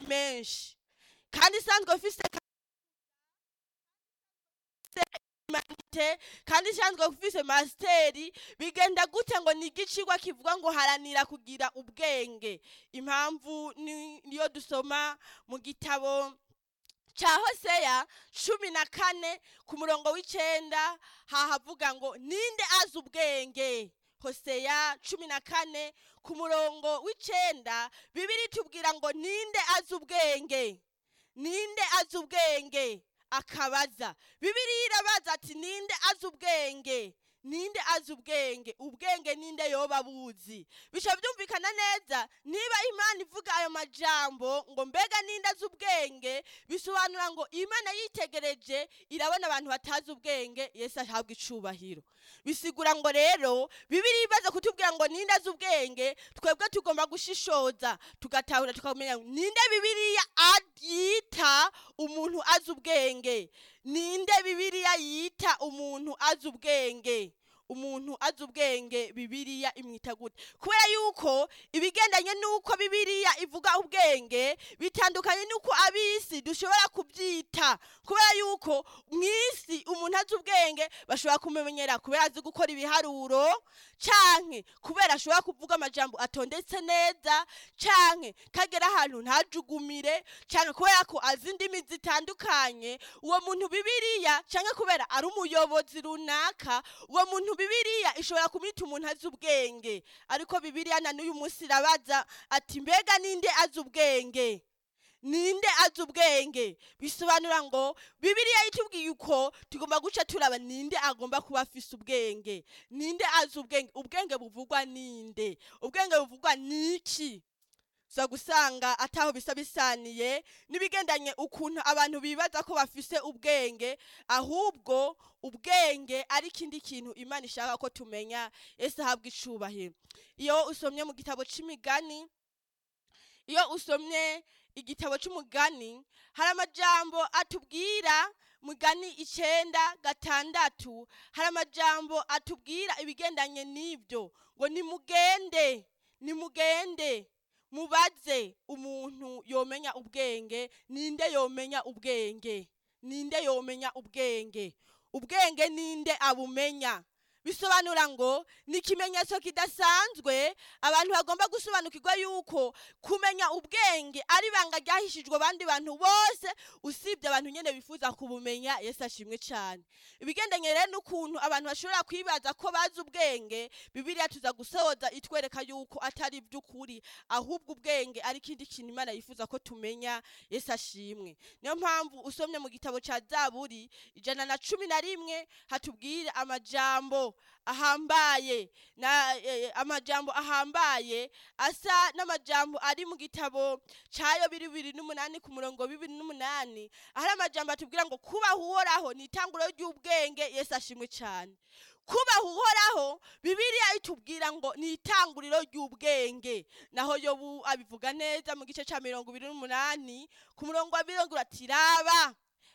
menshi kandi isanzwe ufise humanite kandi isanzwe ufise masiteri bigenda gute ngo ni igicigwa kivuga ngo haranira kugira ubwenge impamvu ni- niyo dusoma mu gitabo ca hoseya cumi na kane ku murongo w'icenda hahavuga ngo ninde azi ubwenge hoseya cumi na kane ku murongo w'icenda bibiri tubwira ngo ninde azi ubwenge ninde azi ubwenge akabaza bibiriya irabaza ati ninde azi ubwenge ninde azi ubwenge ubwenge ninde yoba buzi bisha byumvikana neza niba imana ivuga ayo majambo ngo mbega ninde azi ubwenge bisobanura ngo imana yitegereje irabona abantu batazi ubwenge yesu ahabwa icubahiro bisigura ngo rero bibiri ibaze kutubwira ngo ninde azi ubwenge twebwe tugomba gushishoza tugatahura tukamenya ninde bibiriya yita umuntu azi ubwenge ninde bibiriya yita umuntu azi ubwenge umuntu azi ubwenge bibiriya imwita gute kubera yuko ibigendanye n'uko bibiriya ivuga ubwenge bitandukanye n'uko ab'isi dushobora kubyita kubera yuko mu isi umuntu azi ubwenge bashobora kumumenyera kubera azi gukora ibiharuro canke kubera ashobora kuvuga amajambo atondetse neza canke kagera ahantu ntajugumire canke kubera ko azi indimi zitandukanye uwo muntu bibiriya canke kubera ari umuyobozi runaka uwo muntu bibiriya ishobora kumwita umuntu azi ubwenge ariko bibiriya na n'uyu munsi irabaza ati mbega ninde azi ubwenge ninde azi ubwenge bisobanura ngo bibiriya itubwiye uko tugomba guca turaba ninde agomba kuba afise ubwenge ninde azi ubwenge ubwenge buvugwa ninde ubwenge buvugwa niki uza gusanga ataho bisa bisaniye n'ibigendanye ukuntu abantu bibaza ko bafise ubwenge ahubwo ubwenge ari ikindi kintu imana ishaka ko tumenya ese ahabwa icubahiro iyo usomye mu gitabo c'imigani iyo usomye igitabo c'umugani hari amajambo atubwira mugani icenda gatandatu hari amajambo atubwira ibigendanye n'ibyo ngo nimugende nimugende mubaze umuntu yomenya ubwenge ninde yomenya ubwenge ninde yomenya ubwenge ubwenge ninde abumenya bisobanura ngo ni ikimenyetso kidasanzwe abantu bagomba gusobanukirwa yuko kumenya ubwenge ari ibanga ryahishijwe abandi bantu bose usibye abantu nyine bifuza kubumenya yesu ashimwe cyane ibigendanye rero n'ukuntu abantu bashobora kwibaza ko bazi ubwenge bibiriya tuza gusoza itwereka yuko atari iby'ukuri ahubwo ubwenge ari ikindi kintu imana yifuza ko tumenya yesu ashimwe niyo mpamvu usomye mu gitabo cya zaburi ijana na cumi na rimwe hatubwira amajambo ahambaye na eh, amajambo ahambaye asa n'amajambo ari mu gitabo cyayo bibiri n'umunani ku murongo bibiri n'umunani ahari amajambo atubwira ngo kubaha uhoraho ni itanguro ry'ubwenge yesu ashimwe cyane kubaha uhoraho bibiriya itubwira ngo ni itanguriro ry'ubwenge naho yobu abivuga neza mu gice cya mirongo ibiri n'umunani ku murongo wa mirongo ati raba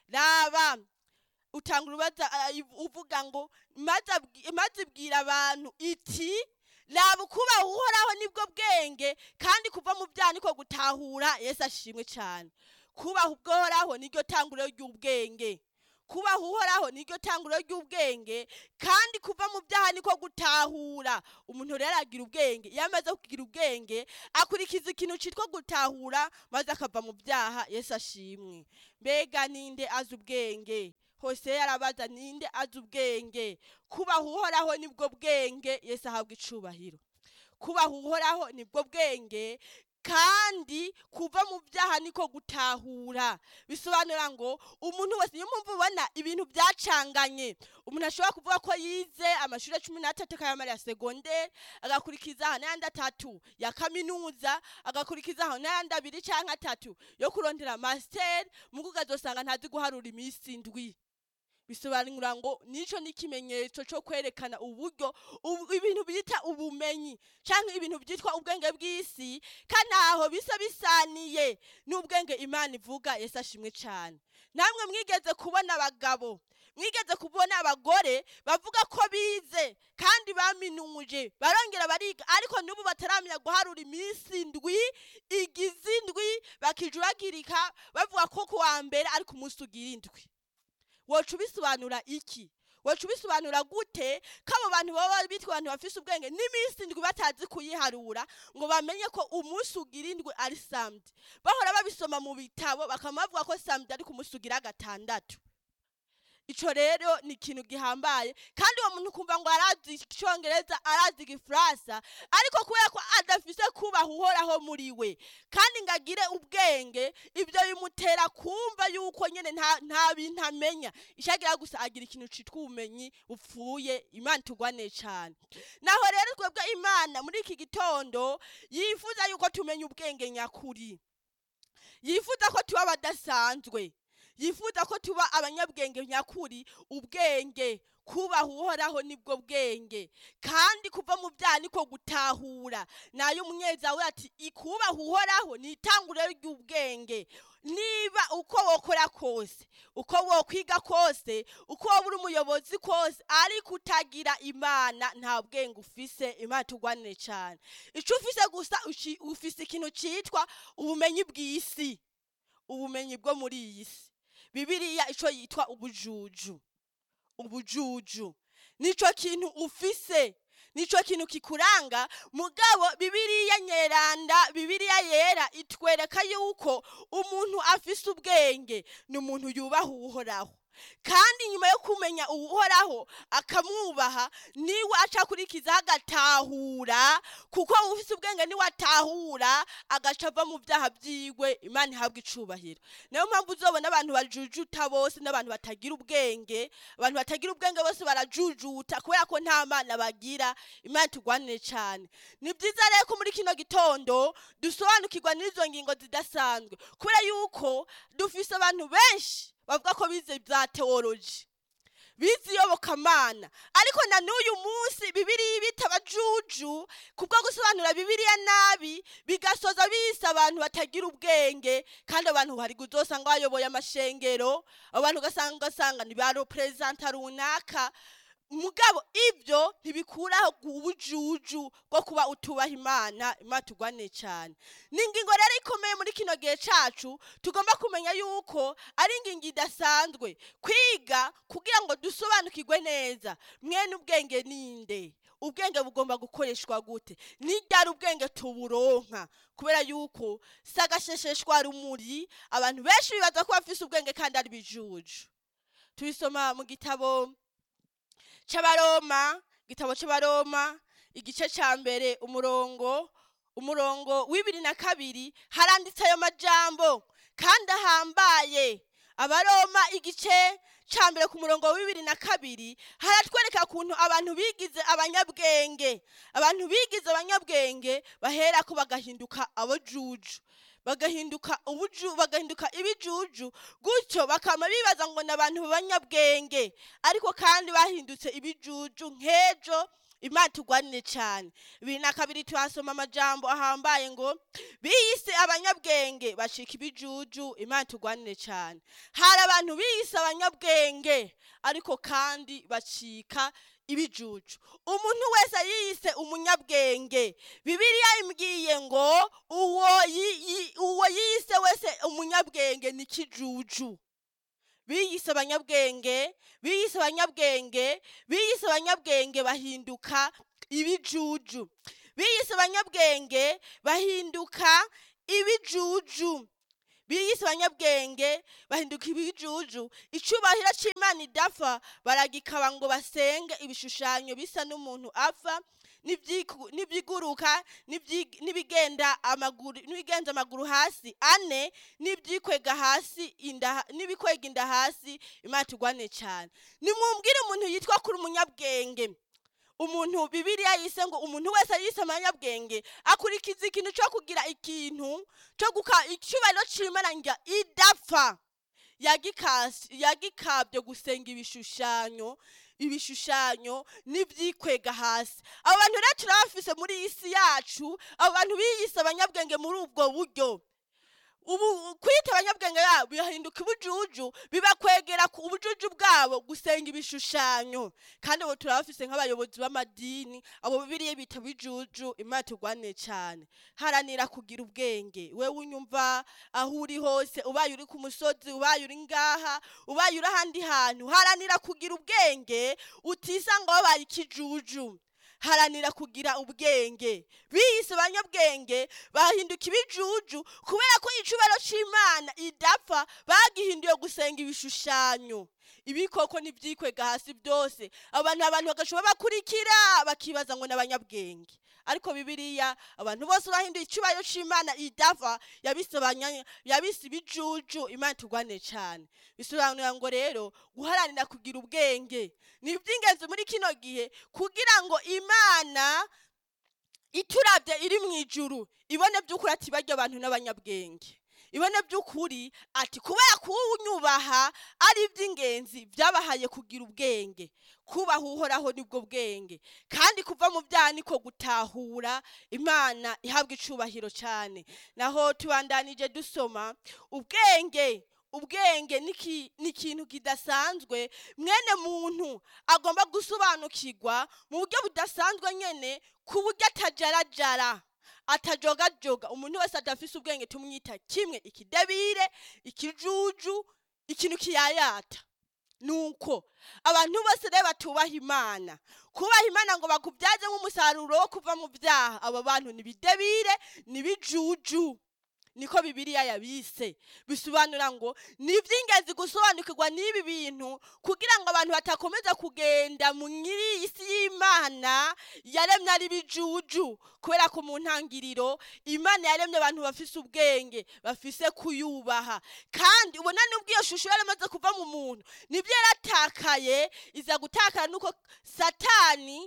raba utanga urubaza ah, iv- uvuga ngo maze abwi- maze ibwira abantu iti raba ukubaha uhoraho nibwo bwenge kandi kuva mu byaha niko gutahura yesu ashimwe cyane kubaha ubwohoraho niryo tanguriro ry'ubwenge kubaha uhoraho niryo tanguriro ry'ubwenge kandi kuva mu byaha niko gutahura umuntu rero aragira ubwenge iyo amaze kugira ubwenge akurikiza ikintu cyitwa gutahura maze akava mu byaha yesu ashimwe mbega ninde azi ubwenge hose yarabaza ninde azi ubwenge kubaha uhoraho nibwo bwenge yesu ahabwa icubahiro kubaha uhoraho nibwo bwenge kandi kuva mu byaha niko gutahura bisobanura ngo umuntu wese niyo mpamvu ubona ibintu byacanganye umuntu ashobora kuvuga ko yize amashuri cumi n'atatu akayamarira segonderi agakurikizaho n'ayandi atatu ya kaminuza agakurikizaho n'ayandi abiri cyangwa atatu yo kurondera masiteri mugo ukazosanga ntazi guharura iminsi indwi bisobanura ngo nico ni ikimenyetso cyo kwerekana uburyo ubu- ibintu bita ubumenyi cyangwa ibintu byitwa ubwenge bw'isi kandi ntaho bisa bisaniye n'ubwenge imana ivuga yesu ashimwe cyane namwe mwigeze kubona abagabo mwigeze kubona abagore bavuga ko bize kandi baminuje barongera bariga ariko n'ubu bataramenya guharura iminsi indwi igize indwi bakijuragirika bavuga ko kuwa mbere ari ku munsi ugira indwi woca ubisobanura iki woca ubisobanura gute ko abo bantu baba bitwa abantu bafise ubwenge n'iminsi indwi batazi kuyiharura ngo bamenye ko umunsi ugira indwi ari samedi bahora babisoma mu bitabo bakaba bavuga ko samedi ari ku munsi ugira gatandatu ico rero ni ikintu gihambaye kandi uwo muntu kumva ngo arazi icongereza arazi igifaransa ariko kubera ko adafise kubaha uhoraho muri we kandi ngo agire ubwenge ibyo bimutera kumva yuko nyene nta, nta bintu amenya icagira gusa agira ikintu citwa ubumenyi bupfuye imana itugwane cane naho rero twebwe imana muri iki gitondo yifuza yuko tumenya ubwenge nyakuri yifuza ko tuba abadasanzwe yifuza ko tuba abanyabwenge nyakuri ubwenge kubaha uhoraho nibwo bwenge kandi kuva mu byaha niko gutahura nayo umunyezawe ati ikubaha uhoraho ni itanguriro ry'ubwenge niba uko wokora kose uko wokwiga kose uko woba uri umuyobozi kose ariko utagira imana nta bwenge ufise imana tugwanire cyane icyo ufise gusa uci- ufise ikintu cyitwa ubumenyi bw'isi ubumenyi bwo muri iyi si bibiliya ico yitwa ubujuju ubujuju nico kintu ufise nico kintu kikuranga mugabo bibiliya nyeranda bibiliya yera itwereka yuko umuntu afise ubwenge ni umuntu yubaha uhoraho kandi nyuma yo kumenya uhoraho akamwubaha niwe aca akurikizaho agatahura kuko ufise ubwenge niwe atahura agaca ava mu byaha byiwe imana ihabwa icubahiro niyo mpamvu uzobona abantu bajujuta bose n'abantu batagira ubwenge abantu batagira ubwenge bose barajujuta kubera ko nta mana bagira imana tugwanire cyane ni byiza rero ko muri kino gitondo dusobanukirwa n'izo ngingo zidasanzwe kubera yuko dufise abantu benshi bavuga ko bize bya teoloji bize iyobokamana ariko na n'uyu munsi bibiriya ibita abajuju kubwo gusobanura bibiriya nabi bigasoza bise abantu batagira ubwenge kandi abantu hari uzosanga bayoboye amashengero abantu ugasanga ugasanga ni ba reperezanta runaka mugabo ibyo ntibikuraho ubujuju bwo kuba utubaha imana imana tugwane cyane ni ingingo rero ikomeye muri kino gihe cacu tugomba kumenya yuko ari ingingo idasanzwe kwiga kugira ngo dusobanukirwe neza mwene ubwenge ninde ubwenge bugomba gukoreshwa gute n'iryari ubwenge tuburonka kubera yuko si agashesheshwa rumuri abantu benshi bibaza ko bafise ubwenge kandi ari bijuju tubisoma mu gitabo c'abaroma igitabo c'abaroma igice ca mbere umurongo umurongo w'ibiri na kabiri haranditse ayo majambo kandi ahambaye abaroma igice ca mbere ku murongo wa bibiri na kabiri haratwereka ukuntu abantu bigize abanyabwenge abantu bigize abanyabwenge baherako bagahinduka abojuju bagahinduka ubuju bagahinduka ibijuju gutyo bakama bibaza ngo ni abantu b'abanyabwenge ariko kandi bahindutse ibijuju nk'ejo imana tugwanire cyane bibiri na kabiri tuhasoma amajambo ahambaye ngo biyise abanyabwenge bacika ibijuju imana tugwanire cyane hari abantu biyise abanyabwenge ariko kandi bacika ibijuju umuntu wese yiyise umunyabwenge bibiliya imbwiye ngo uwo yi- yi- uwo yiyise wese umunyabwenge ni kijuju biyise abanyabwenge biyise abanyabwenge biyise abanyabwenge bahinduka ibijuju biyise abanyabwenge bahinduka ibijuju biyise abanyabwenge bahinduka ibijuju icubahiro c'imana idapfa baragikaba ngo basenge ibishushanyo bisa n'umuntu apfa n'ivyiku- n'ivyiguruka n'ivyi- n'ibigenda amaguru n'ibigenza amaguru hasi ane n'ivyikwega hasi inda n'ibikwega inda hasi imana tugwane cyane nimwumvire umuntu yitwa kuri umunyabwenge umuntu bibiliya yise ngo umuntu wese yise amanyabwenge akurikiza ikintu cyo kugira ikintu cyo guka icyubahiro c'imana nga idapfa yagikasi yagikabye gusenga ibishushanyo ibishushanyo n'ivyikwega hasi abo bantu rero turabafise muri iyi si yacu abo bantu biyise abanyabwenge muri ubwo buryo ubu kwita abanyabwenge yabo bihinduka ubujuju bibakwegera ku ubujuju bwabo gusenga ibishushanyo kandi abo turabafise nk'abayobozi b'amadini abo bibiriye bita bijuju imana turwane cyane haranira kugira ubwenge wewe unyumva aho uri hose ubaye uri ku musozi ubaye uri ngaha ubaye uri ahandi hantu haranira kugira ubwenge utisanga wabaye ikijuju haranira kugira ubwenge bise abanyabwenge bahinduka ibijuju kubera ko icubaro c'imana idapfa bagihinduye gusenga ibishushanyo ibikoko nivyikwega hasi byose abantu abantu bagashobora bakurikira bakibaza ngo n'abanyabwenge ariko bibiliya abantu bose bahinduye icubaro c'imana idapfa yabise abanya- yabise ibijuju imana turwane cane bisobanura ngo rero guharanira kugira ubwenge ni iby'ingenzi muri kino gihe kugira ngo imana iturabye iri mu ijuru ibone by'ukuri ati barya abantu n'abanyabwenge ibone by'ukuri ati kubera kuwunyubaha ari iby'ingenzi byabahaye kugira ubwenge kubaha uhoraho nibwo bwenge kandi kuva mu byaha niko gutahura imana ihabwa icubahiro cyane naho tubandanije dusoma ubwenge ubwenge ni iki- ni ikintu kidasanzwe mwene muntu agomba gusobanukirwa mu buryo budasanzwe nyene ku buryo atajarajara atajogajoga umuntu wese adafise ubwenge tumwita kimwe ikidebire ikijuju ikintu kiyayata nuko abantu bose rero batubaha imana kubaha imana ngo bakubyaze nk'umusaruro wo kuva mu byaha abo bantu ni bidebire ni bijuju niko bibiliya yabise bisobanura ngo ni iby'ingenzi gusobanukirwa n'ibi bintu kugira ngo abantu batakomeza kugenda mu nyiri isi y'imana yaremye ari bijuju kubera ko mu ntangiriro imana yaremye abantu bafise ubwenge bafise kuyubaha kandi ubona nubwo iyo shusho yaramaze kuva mu muntu nibyo yaratakaye iza gutakara nuko satani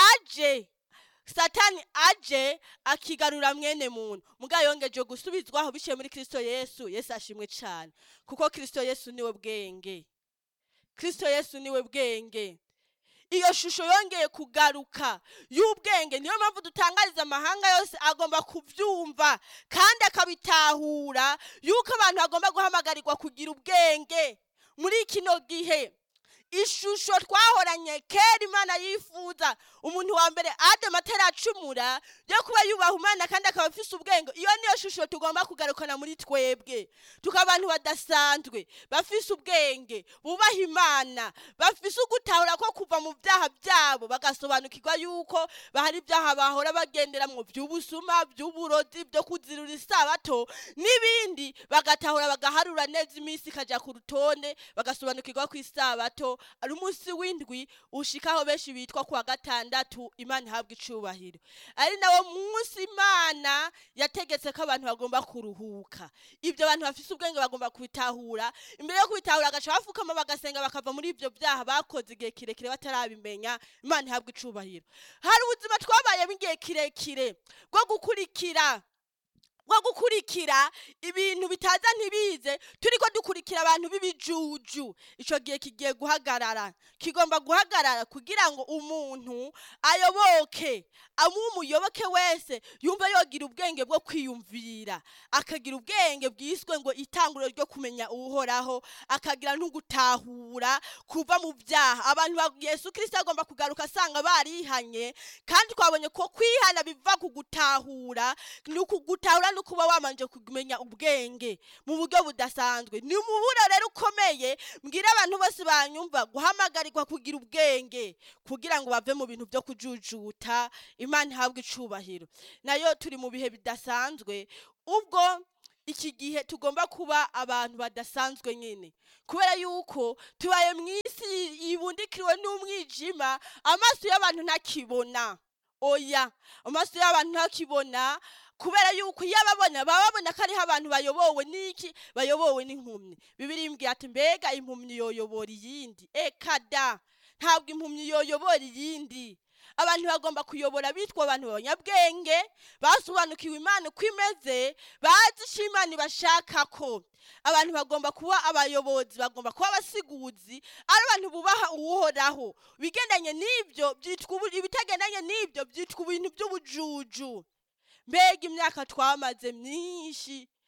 aje satani aje akigarura mwene muntu mugabo yongeje gusubizwaho biciye muri kristo yesu yesu ashimwe cyane kuko kristo yesu niwe bwenge kristo yesu niwe bwenge iyo shusho yongeye kugaruka y'ubwenge niyo mpamvu dutangariza amahanga yose agomba kubyumva kandi akabitahura yuko abantu bagomba guhamagarirwa kugira ubwenge muri kino gihe ishusho twahoranye kera imana yifuza umuntu wa mbere adama ataracumura yo kuba yubaha imana kandi akaba afise ubwenge iyo niyo shusho tugomba kugarukana muri twebwe tukaba abantu badasanzwe bafise ubwenge bubaha imana bafise ugutahura ko kuva mu byaha byabo bagasobanukirwa yuko bahari ibyaha bahora bagenderamwo by'ubusuma by'uburozi byo kuzirura isabato n'ibindi bagatahura bagaharura neza iminsi ikaja ku rutonde bagasobanukirwa ko isabato ari umunsi w'indwi ushikaho benshi bitwa kuwa gatandatu imana ihabwa icubahiro ari nawo munsi imana yategetse ko abantu bagomba kuruhuka ibyo abantu bafise ubwenge bagomba kubitahura imbere yo kubitahura agaca bafukama bagasenga bakava muri ibyo byaha bakoze igihe kirekire batarabimenya imana ihabwa icubahiro hari ubuzima twabayemo igihe kirekire bwo gukurikira bwo gukurikira ibintu bitaza ntibize turiko dukurikira abantu b'ibijuju ico gihe kigiye guhagarara kigomba guhagarara kugira ngo umuntu ayoboke amuwe umuyoboke wese yumve yogira ubwenge bwo kwiyumvira akagira ubwenge bwiswe ngo itanguriro ryo kumenya uhoraho akagira n'ugutahura kuva mu byaha abantu ba yesu kirisito agomba kugaruka asanga barihanye kandi twabonye ko kwihana biva ku gutahura ni ukugutahura no kuba wamanje kumenya ubwenge mu buryo budasanzwe ni umuburo rero ukomeye mbwira abantu bose banyumva guhamagarirwa kugira ubwenge kugira ngo bave mu bintu byo kujujuta imana ihabwe icubahiro nayo turi mu bihe bidasanzwe ubwo iki gihe tugomba kuba abantu badasanzwe nyine kubera yuko tubaye mu isi yibundikiriwe n'umwijima amaso y'abantu ntakibona oya amaso y'abantu ntakibona kubera yuko iyo ababona baba babona ko ariho abantu bayobowe n'iki bayobowe n'impumyi bibiri imbwira ati mbega impumyi yoyobora iyindi eka da ntabwo impumyi yoyobora iyindi abantu bagomba kuyobora bitwa abantu b'abanyabwenge basobanukiwe imana uko imeze bazi icyo imana ibashaka ko abantu bagomba kuba abayobozi bagomba kuba abasiguzi ari abantu bubaha uwuhoraho ibigendanye n'ibyo byitwa ubu- ibitagendanye n'ibyo byitwa ibintu by'ubujuju mbega imyaka twamaze myinshi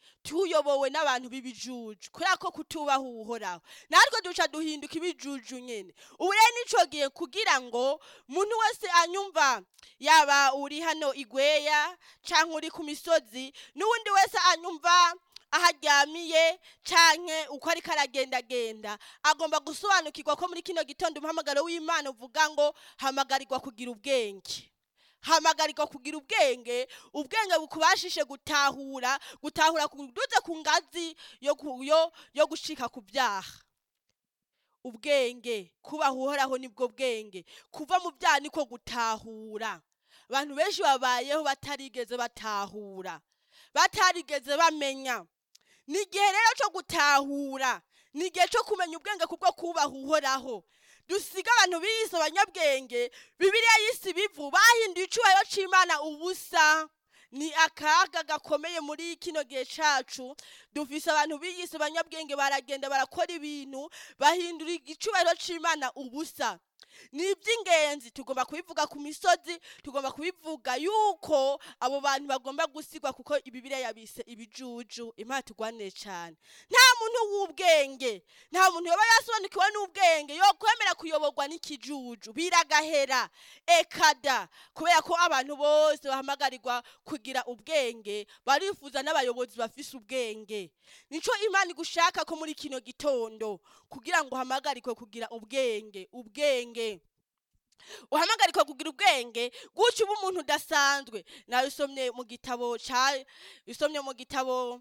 tuyobowe n'abantu b'ibijuju kubera ko kutubaha uhoraho natwe duca duhinduka ibijuju nyine ubu rero nico gihe kugira ngo umuntu wese anyumva yaba uri hano igweya canke uri ku misozi n'uwundi wese anyumva aho aryamiye canke uko ariko aragendagenda agomba gusobanukirwa ko muri kino gitondo umuhamagaro w'imana uvuga ngo hamagarirwa kugira ubwenge hamagarirwa kugira ubwenge ubwenge bukubashishe gutahura gutahura kuduze ku ngazi yo, ku- yo, yo gushika ku byaha ubwenge kubaha uhoraho nibwo bwenge kuva mu byaha niko gutahura abantu benshi babayeho batarigeze batahura batarigeze bamenya ni igihe rero cyo gutahura ni igihe cyo kumenya ubwenge kubwo kubaha uhoraho dusiga abantu biyise abanyabwenge bibiliya y'isi bivu bahinduye icyubahiro cy'imana ubusa ni akaga gakomeye muri kino gihe cacu dufise abantu biyise abanyabwenge baragenda barakora ibintu bahindura icyubahiro c'imana ubusa ni iby'ingenzi tugomba kubivuga ku misozi tugomba kubivuga yuko abo bantu bagomba gusigwa kuko ibibiriya yabise ibijuju imana tugwanire cyane nta muntu w'ubwenge nta muntu yoba yasobanukiwe n'ubwenge yo kwemera kuyoborwa n'ikijuju biragahera ekada kubera ko abantu bose bahamagarirwa kugira ubwenge barifuza n'abayobozi bafise ubwenge nico imana igushaka ko muri kino gitondo kugira ngo uhamagarikwe kugira ubwenge ubwenge uhamagarikwa kugira ubwenge gutyo uba umuntu udasanzwe nawe usomye mu gitabo ca usomye mu gitabo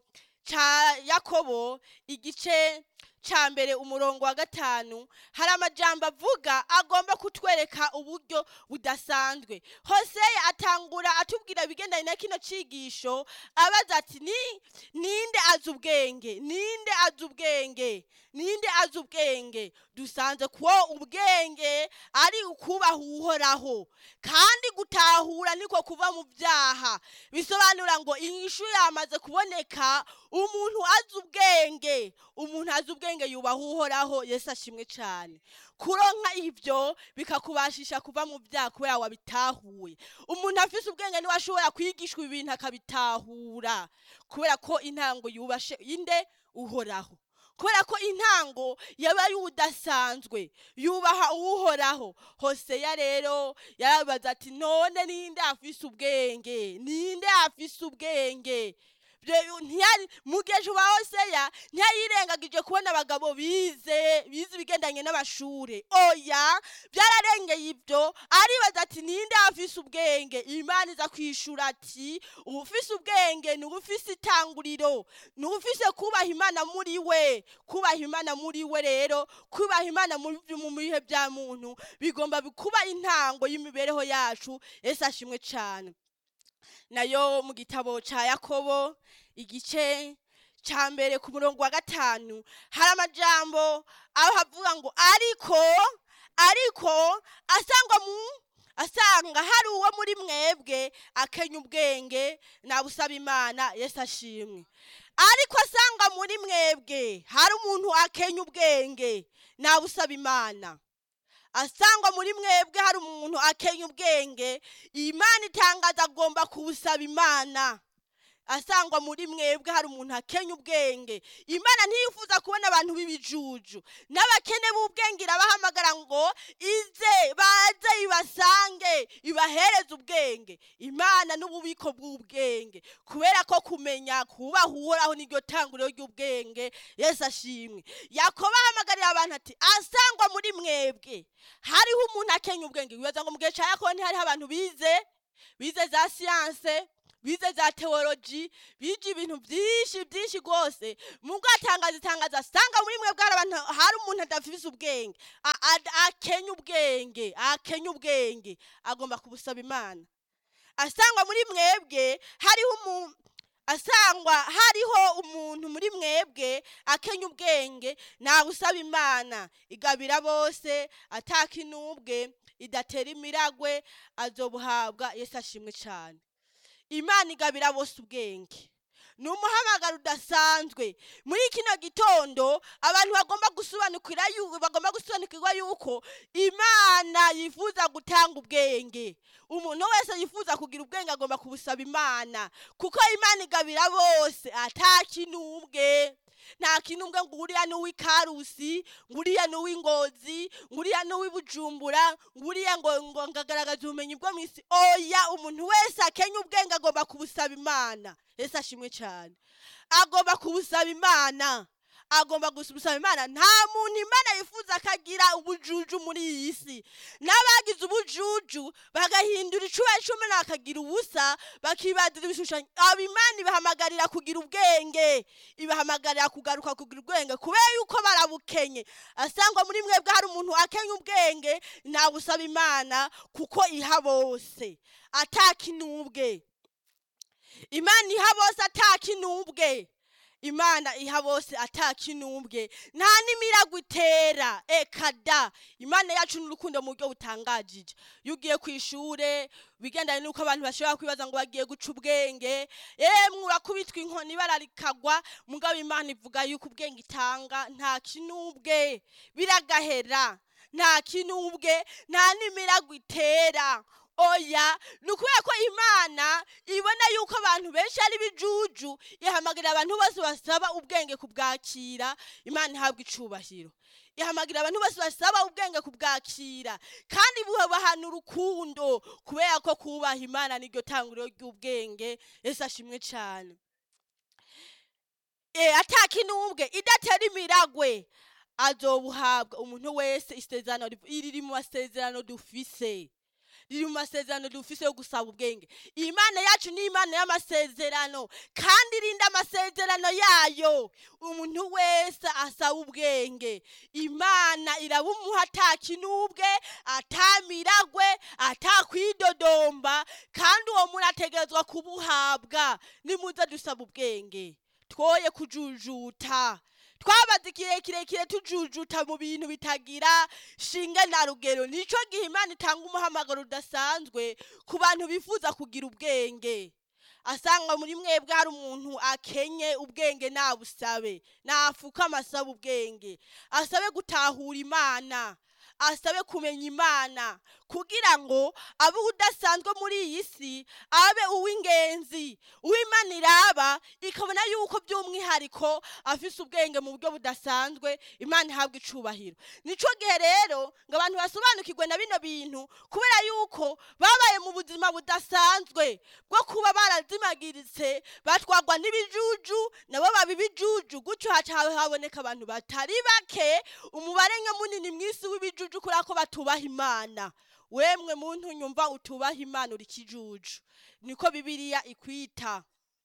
ca yakobo igice ca mbere umurongo wa gatanu hari amajambo avuga agomba kutwereka uburyo budasanzwe hoseya atangura atubwira ibigendanye na kino cigisho abaza ati ni ninde azi ubwenge ninde azi ubwenge ninde azi ubwenge dusanze kuwo ubwenge ari ukubaha uhoraho kandi gutahura niko kuva mu byaha bisobanura ngo inyishu yamaze kuboneka umuntu azi ubwenge umuntu azi ubwenge yubaha uhoraho yesu ashimwe cyane kuronka ibyo bikakubashisha kuva mu byaha kubera wabitahuye umuntu afise ubwenge niwe ashobora kwigishwa ibintu akabitahura kubera ko intango yubashe inde uhoraho kubera ko intango yaba ari udasanzwe yubaha uhoraho hoseya rero yarabaza ati none ninde afise ubwenge ninde afise ubwenge Vyo- ntiyari mu gihe wa hoseya ntiyayirengagije kubona abagabo bize bize ibigendanye n'amashure oya byararengeye ibyo aribaza ati ninde afise ubwenge imana iza kwishura ati ubufise ubwenge ni ubufise itanguriro ni ubufise kubaha imana muri we kubaha imana muri we rero kubaha imana mu mu bihe bya muntu bigomba kuba intango y'imibereho yacu ese ashimwe cyane nayo mu gitabo ca yakobo igice ca mbere ku murongo wa gatanu hari amajambo aho havuga ngo ariko ariko asangwa mu asanga hari uwo muri mwebwe akenya ubwenge nabusaba imana yesu ashimwe ariko asanga muri mwebwe hari umuntu akenya ubwenge nabusaba imana asangwa muri mwebwe hari umuntu akenya ubwenge imana itangaza agomba kubusaba imana asangwa muri mwebwe hari umuntu akenya ubwenge imana ntiyifuza kubona abantu b'ibijuju n'abakene b'ubwenge irabahamagara ngo ize baze ibasange ibahereze ubwenge imana n'ububiko bw'ubwenge kubera ko kumenya kubaha uhoraho niryo tanguriro ry'ubwenge yesu ashimwe yakobo ahamagarira abantu ati asangwa muri mwebwe hariho umuntu akenya ubwenge wibaza ngo mu gihe cya yakobo ntihariho abantu bize bize za siyanse bize za teoloji bije ibintu byinshi byinshi rwose mubwo atangaza itangaza asanga muri mwe bwari abantu hari umuntu adafise ubwenge A- a- akenya ubwenge akenya ubwenge agomba kubusaba imana asangwa muri mwebwe hariho umuntu asangwa hariho umuntu muri mwebwe akenya ubwenge nabusaba imana igabira bose atakinubwe idatera imiragwe azobuhabwa yesu ashimwe cyane imana igabira bose ubwenge ni umuhamagaro udasanzwe muri kino gitondo abantu bagomba gusobanukira yu- bagomba gusobanukirwa yuko imana yifuza gutanga ubwenge umuntu wese yifuza kugira ubwenge agomba kubusaba imana kuko imana igabira bose atakinubwe nta kinubwe ngo uriya ni uw'ikarusi ngo uriya ni uw'ingozi ngo uriya ni uw'ibujumbura ngo uriya ngo ngo ngagaragaza ubumenyi bwo mu isi oya umuntu wese akenya ubwenge agomba kubusaba imana ese ashimwe cyane agomba kubusaba imana agomba gusaba imana nta muntu imana yifuza ko agira ubujuju muri iyi si n'abagize ubujuju bagahindura icuba icumi bakagira ubusa bakibadira ibishushanyo abo imana ibahamagarira kugira ubwenge ibahamagarira kugaruka kugira ubwenge kubera yuko barabukenye asangwa muri mwebwe hari umuntu akenya ubwenge ntabusaba imana kuko iha bose atakinubwe imana iha bose atakinubwe imana iha bose atakinubwe nta n'imiragwe itera ekada imana yacu ni urukundo mu buryo butangajije iyo ugiye ku ishure bigendanye n'uko abantu bashobora kwibaza ngo bagiye guca ubwenge yemwe urakubitwa inkoni ibara rikagwa mugabo imana ivuga yuko ubwenge itanga nta kinubwe biragahera nta kinubwe nta n'imiragwe itera oya ni ukubera ko imana ibona yuko abantu benshi ari bijuju ihamagarira abantu bose basaba ubwenge kubwakira imana ihabwa icubahiro ihamagarira abantu bose basaba ubwenge kubwakira kandi buhabahana urukundo kubera ko kubaha imana niryo tanguriro ry'ubwenge ese ashimwe cyane e, atakinubwe idatera imiragwe azobuhabwa umuntu wese isezerano riv- iri riri mu masezerano dufise riri mu masezerano dufise yo gusaba ubwenge imana yacu ni imana y'amasezerano kandi irinda amasezerano yayo umuntu wese asaba ubwenge imana irabumuha atakinubwe atamiragwe atakwidodomba kandi uwo muntu ategerezwa kubuhabwa nimuze dusaba ubwenge twoye kujujuta twabaze igihe kirekire tujujuta mu bintu bitagira shinge na rugero nico gihe imana itanga umuhamagaro udasanzwe ku bantu bifuza kugira ubwenge asanga muri mwebwe hari umuntu akenye ubwenge nabusabe nafuka amasaba ubwenge asabe gutahura imana asabe kumenya imana kugira ngo abe udasanzwe muri iyi si abe uw'ingenzi uw'imana iraba ikabona yuko by'umwihariko afise ubwenge mu buryo budasanzwe imana ihabwa icubahiro nico gihe rero ngo abantu basobanukirwe na bino bintu kubera yuko babaye mu buzima budasanzwe bwo kuba barazimagiritse batwagwa n'ibijuju nabo baba ibijuju gutyo haca haboneka abantu batari bake umubare nke munini mw'isi w'ibijuju kubera ko batubaha imana wemwe muntu nyumva utubaha imana uri kijuju niko bibiliya ikwita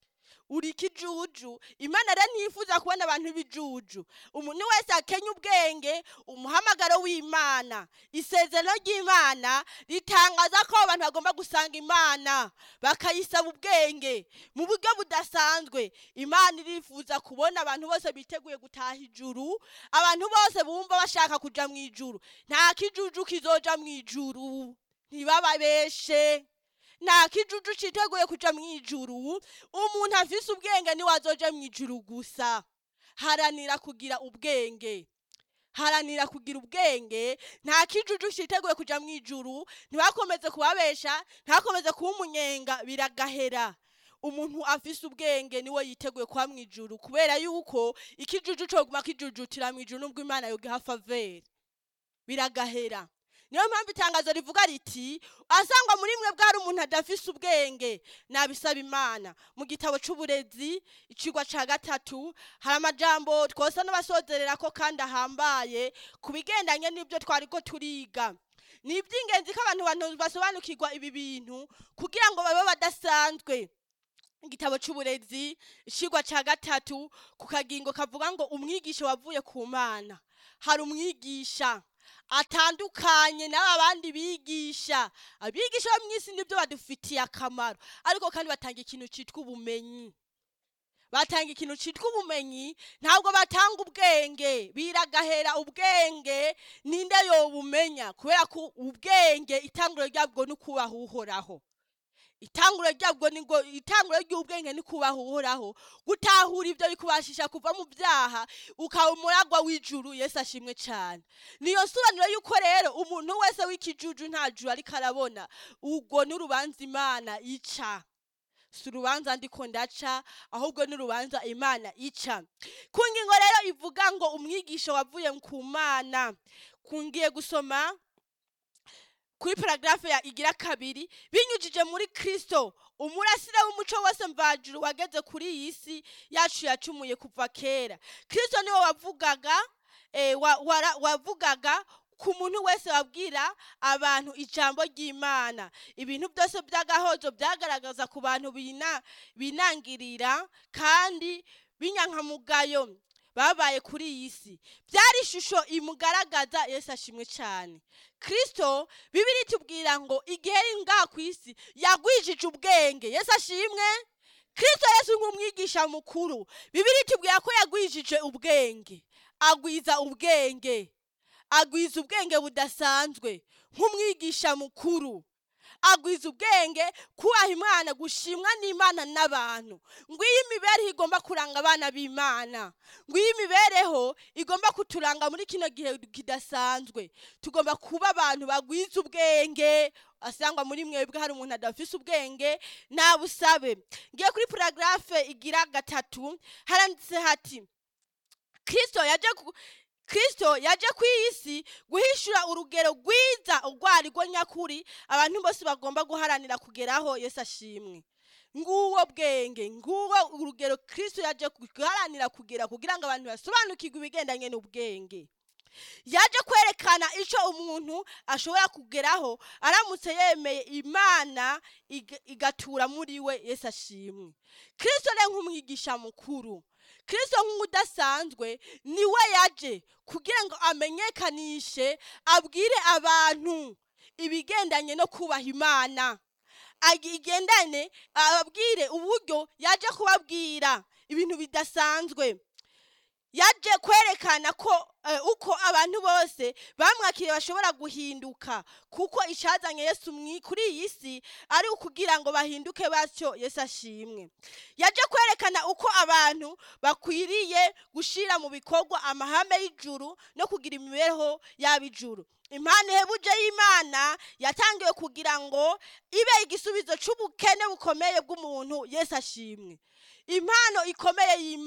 uri kijuju imana rero ntiyifuza kubona abantu b'ibijuju umuntu wese akenya ubwenge umuhamagaro w'imana isezerano ry'imana ritangaza ko abantu bagomba gusanga imana bakayisaba ubwenge mu buryo budasanzwe imana irifuza kubona abantu bose biteguye gutaha ijuru abantu bose bumva bashaka kuja mu ijuru nta kijuju kizoja mu ijuru ntibababeshe nta kijuju citeguye kuja mu ijuru umuntu afise ubwenge niwe azoja mu ijuru gusa haranira kugira ubwenge haranira kugira ubwenge nta kijuju citeguye kuja mu ijuru ntibakomeze kubabesha ntakomeze kuba umunyenga biragahera umuntu afise ubwenge niwe yiteguye kuba mu ijuru kubera yuko ikijuju coguma kijujutira mu ijuru nubwo imana yogiha faveri biragahera niyo mpamvu itangazo rivuga riti asangwa muri mwe bwari umuntu adafise ubwenge nabisaba imana mu gitabo c'uburezi icigwa ca gatatu hari amajambo twosa n'abasozerera ko kandi ahambaye ku bigendanye n'ibyo twariko turiga ni iby'ingenzi ko abantu bantu basobanukirwa ibi bintu kugira ngo babe badasanzwe igitabo c'uburezi icigwa ca gatatu ku kagingo kavuga ngo umwigisha wavuye ku mana hari umwigisha atandukanye n'aba bandi bigisha abigisha bo mw'isi nibyo badufitiye akamaro ariko kandi batanga ikintu citwa ubumenyi batanga ikintu citwa ubumenyi ntabwo batanga ubwenge biragahera ubwenge ninde yobumenya kubera ko ubwenge itanguro ryabwo ni ukubaha uhoraho itanguro ryabwo ni ngo itanguro ry'ubwenge ni kubaha uhoraho gutahura ibyo bikubashisha kuva mu byaha ukaba umuragwa w'ijuru yesu ashimwe cyane niyo sobanuro y'uko rero umuntu wese w'ikijuju nta juru ariko arabona ubwo n'urubanza imana ica si urubanza ndiko ndaca ahubwo n'urubanza imana ica ku ngingo rero ivuga ngo umwigisha wavuye ku mana kungiye gusoma kuri paragarafe ya igira kabiri binyujije muri kristo umurasire w'umuco wose mvajuru wageze kuri iyi si yacu yacumuye kuva kera kristo niwe wavugaga eh, wa- wara- wavugaga ku muntu wese wabwira abantu ijambo ry'imana ibintu byose by'agahozo byagaragaza ku bantu bina- binangirira kandi b'inyankamugayo babaye kuri iyi si byari ishusho imugaragaza yesu ashimwe cyane kristo bibiri tubwira ngo igihe ari ngaha ku isi yagwijije ubwenge yesu ashimwe kristo yesu nk'umwigisha mukuru bibiri tubwira ko yagwijije ubwenge agwiza ubwenge agwiza ubwenge budasanzwe nk'umwigisha mukuru agwiza ubwenge kubaha imana gushimwa n'imana n'abantu ngwiyo imibereho igomba kuranga abana b'imana ngwiyo imibereho igomba kuturanga muri kino gihe kidasanzwe tugomba kuba abantu bagwiza ubwenge asangwa muri mwebwe hari umuntu adafise ubwenge nabusabe ngiye kuri paragarafe igira gatatu haranditse hati kristo yaje ku- kristo yaje ku isi guhishura urugero rwiza urwari rwo nyakuri abantu bose bagomba guharanira kugeraho yesu ashimwe nguwo bwenge nguwo urugero kristo yaje guharanira kugera kugira ngo abantu basobanukirwe ibigendanye n'ubwenge yaje kwerekana icyo umuntu ashobora kugeraho aramutse yemeye imana iga- igatura muri we yesu ashimwe kristo rero nk'umwigisha mukuru kristo nk'udasanzwe niwe yaje kugira ngo amenyekanishe abwire abantu ibigendanye no kubaha imana Agi- igendane ababwire uburyo yaje kubabwira ibintu bidasanzwe yaje kwerekana ko eh, uko abantu bose bamwakiriye bashobora guhinduka kuko icyazanye yesu mwi- kuri iyi si ari ukugira ngo bahinduke batyo yesu ashimwe yaje kwerekana uko abantu bakwiriye gushyira mu bikorwa amahame y'ijuru no kugira imibereho y'ab'ijuru impano ihebuje y'imana yatangiwe kugira ngo ibe igisubizo cy'ubukene bukomeye bw'umuntu yesu ashimwe impano ikomeye y'imana